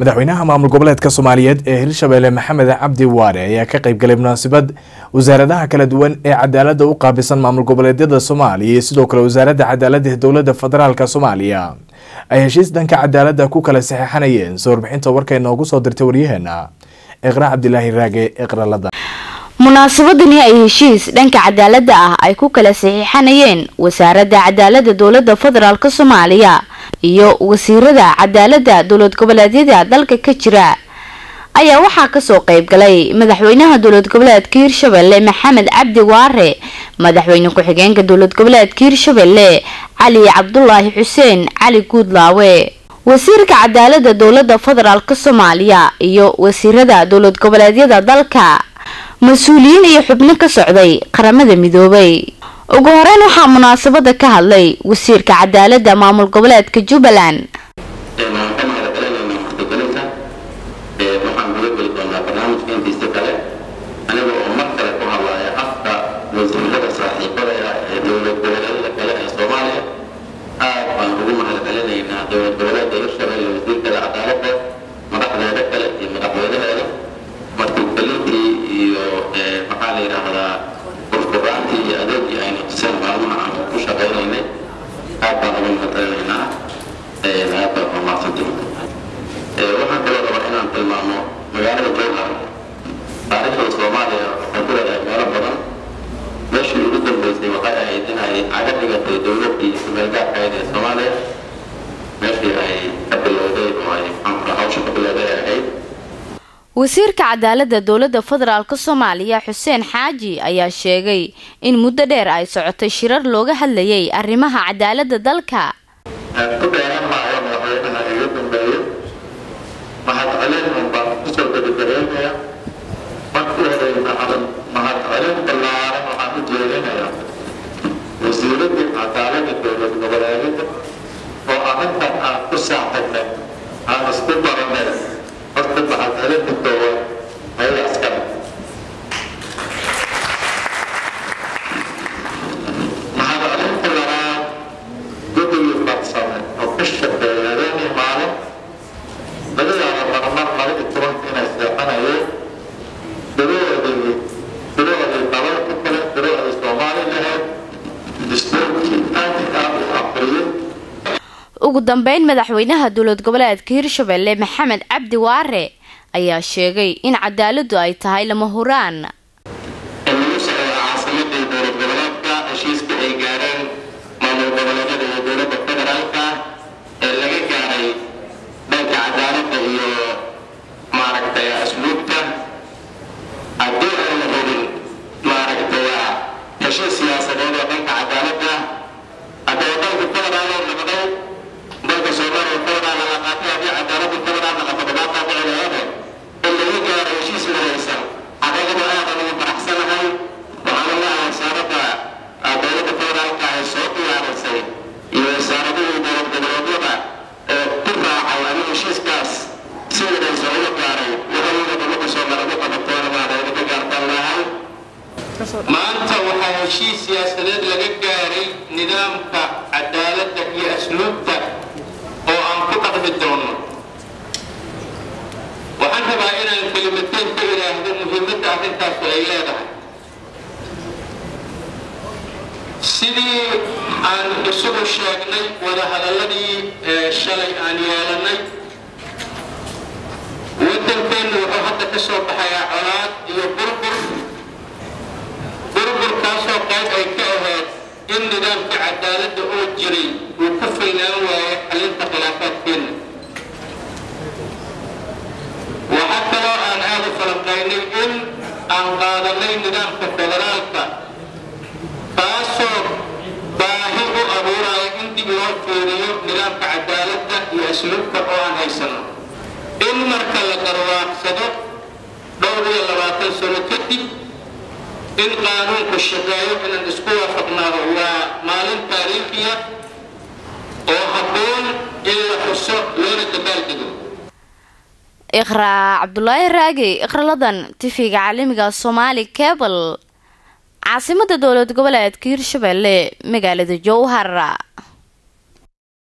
madaxweynaha maamul goboleedka soomaaliyeed ee hirshabelle maxamed cabdi waare ayaa ka qeybgalay munaasabad wasaaradaha kala duwan ee cadaalada u qaabisan maamul goboleedyada soomaaliya iyo sidoo kale wasaaradda cadaalada ee dowlada federaalk soomaaliya ay heshiis dhanka cadaalada ku kala saxeixanayeen soo warbixinta warka inoogu soo dirtay waryaheena iqra cabdilaahi raage iqralada munaasabadani ay heshiis dhanka cadaalada ah ay ku kala saxiixanayeen wasaaradda cadaalada dowlada federaalk soomaaliya iyo wasiirada cadaalada dowlad goboleedyada dalka ka jira ayaa waxaa kasoo qeybgalay madaxweynaha dowlad goboleedka hirshabelle maxamed cabdi waare madaxweyne ku-xigeenka dowlad goboleedka hirshabelle cali cabdulaahi xuseen cali guudlaawe wasiirka cadaalada dowlada federaalk soomaaliya iyo wasiirada dowlad goboleedyada dalka mas-uuliyiin iyo xubno ka socday qaramada midoobay ugu horeyn waxaa munaasabada ka hadlay wasiirka cadaalada maamul goboleedka jubbaland waxaan ka mahadcelinaynaa waxqabalinta waxaan guda geli doonaa barnaamijka intiisa kale aniga oo mar kale ku hadlaya afka wasiirada saaxiibada ah ee dowlad goboleedyada kale ee soomaaliya aad baan ugu mahadcelinaynaa dowlad goboleedka hirshabelle wasiirkada cadaaladda madaxdeeda kale iyo madaxweynaheeda martigelintii iyo maxaa la yidhaahdaa furfuraantii iyo adeegii aynu tuseen maalmaha aan ku shaqaynaynay aad baan ugu mahadcelinaynaa aad baan umaadsantay waxaan kaloo rabaa inaan tilmaamo magaalada jowhar taariikhda soomaaliya waxay ku leedahay meelo badan meeshii ugu dambeysay waxay ahayd inay caga dhigatay dowladdii kumeelgaarkayd ee soomaaliya meeshii ay ka bilowday oo ay maxaanku hawsha ka bilowday ay ahayd wasiirka cadaalada dowlada federaalk soomaaliya xuseen xaaji ayaa sheegay in muddo dheer ay socotay shirar looga hadlayay arrimaha cadaalada dalka ku dheeran maayo madaxweynaha iga dambeeyey mahadcelin un baan kusoo gebagareynaya markii hore mahad mahadcelin ballaaran waxaan u jeedinayaa wasiiradii cadaalada dowlad goboleedyada oo arrintan aan ku saaxiibnay aan isku baranay horta mahadcelinta koowaad ayaga askale mahadcelinta labaad guddigii farsame oo ka shaqeeya habeenii maalin laga yaabo marmar laba iyo tobanka inay seexanayeen biloodii biloodii dalalka kale biloodii soomaali lahayd dastuurkii aad iyo aad u aqriyay ugu dambeyn madaxweynaha dowlad goboleedka hirshabelle maxamed cabdi waare ayaa sheegay in cadaaladu ay tahay lama huraan lagu socdo caasimadii dowlad goboleedka heshiiska ay gaareen maamul goboleedyada iyo dowladda federaalka ee laga gaaray dhanka cadaaladda iyo maaragtay asluubta haddii ayna hubin maaragtay heshiis siyaasadeed oo dhanka cadaaladda haddaba dalka federaal oo noqday dalka soomaaliya federaal la qaatay haddii cadaaladda federaal noqoto dhibaataa dhici laheede in laga gaaro heshiis midaysan xaqiiqada aad ugu faraxsanahay waxaan leeyahay wasaaradda dowladda federaalka ay soo diyaarisay iyo wasaaradihii dowlad goboleedyada ee ku raacay ama heshiiskaas si midaysan uga gaaray waxayna dowladda soomaaliya u qabateen waana idinka gaartaan leeyahay maanta waxaa heshiis siyaasadeed laga gaaray nidaamka cadaaladda iyo asluubta oo aan ku dhaqmi doono waxaan rabaa inaan kelimateen ka idhaahdo muhiimadda arrintaasu ay leedahay sidii aan isugu sheegnay wadahadaladii shalay aan yeelanay waddankeennu wuxuu hadda ka soo baxayaa colaad iyo burbur burburkaasoo qayb ay ka ahayd in nidaamka cadaaladda oo jiray uu ku filnaan waayo xalinta khilaafaadkeenna waxaa kaloo aan aada u falanqaynay in aan qaadanay nidaamka federaalka kaasoo baahi u abuuraya in dib loo fiiriyo nidaamka cadaaladda iyo asluubka oo aan haysano in marka la garwaaqsado dhowr iyo labaatan sano kadib in qaanuunku shaqeeyo inaan isku waafaqnaado waa maalin taariikhiya oo habboon in la xuso loona dabaaldego iqraa cabdulaahi raagi iqraladan tifiga caalamiga soomaali cable caasimada dowlad goboleedka hirshabelle magaalada jowhar